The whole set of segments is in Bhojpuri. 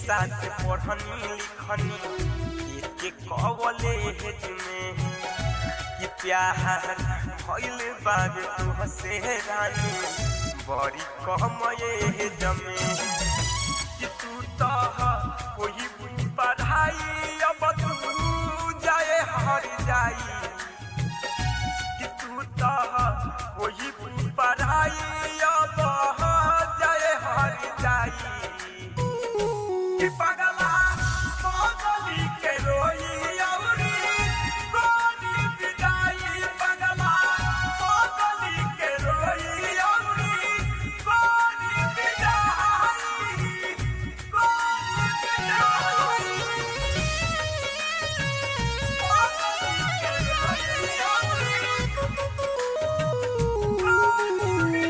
साथ पढ़नी लिखनी एक कॉलेज में कि प्यार भइल बाबे तू से रानी बड़ी कम ये जमे कि तू तो कोई पढ़ाई अब तू जाए हर जाई कि तू तो कोई पढ़ाई अब जाए हर जाई कि पगला मोगली के रोई अउरी गोरी विदाई पगला मोगली के रोई अउरी गोरी विदाई गोरी विदाई मोगली के रोई अउरी गोरी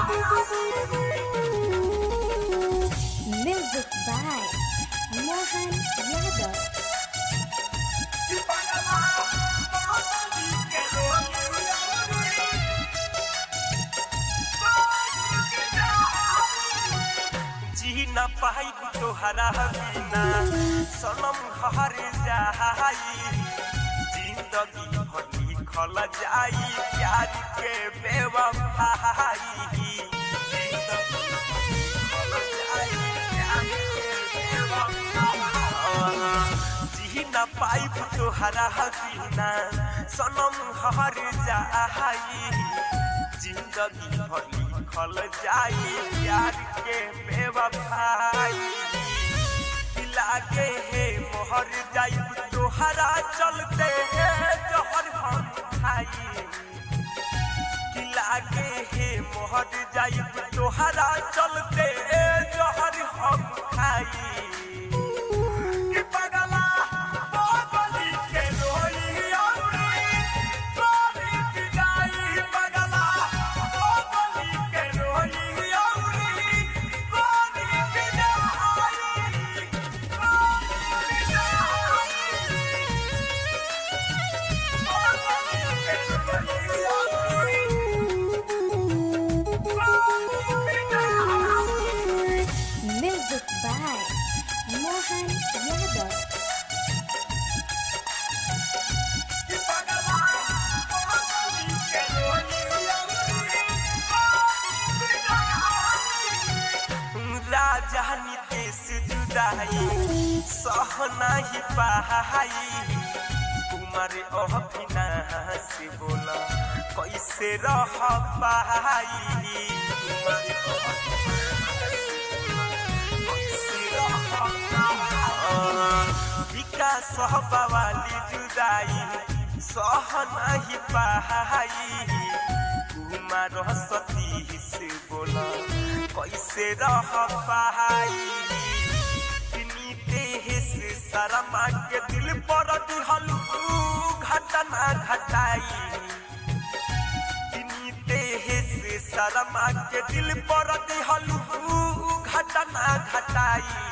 विदाई Music by Mohan Yadav. कि पगला मोगली के रोई अउरी जी न पाई तोहरा बिना सनम घर जाई जिंदगी भर लिखल जाई प्यार के बेवफाई जिंदगी भर लिखल जाई प्यार के बेवफाई। जी न पाई तोहरा बिना सनम घर जाई जिंदगी भर लिखल जाई प्यार के बेवफाई लागे हे मोहर जाई तोहरा चलते हे जहर हम खाई कि लागे हे मोहर जाई तोहरा चलते हे जहर हम खाई कि पगला मोगली के रोई अउरी गोरी विदाई पगला मोगली के रोई अउरी गोरी विदाई गोरी विदाई Music by Mohan Yadav. कि पगला मोगली के रोई अउरी राजा नितेश जुदाई सह नाही पाई कुमार अभिनाश बोला कैसे रह पाई कुमार कैसे रह पाई? विकास बवाली जुदाई सह नाही पाई कुमार सतीश बोला कैसे रह पाई नीतेश शर्मा के दिल पर दिहलू घटना घटाई नीतेश शर्मा के दिल पर दिहलू घटना घटाई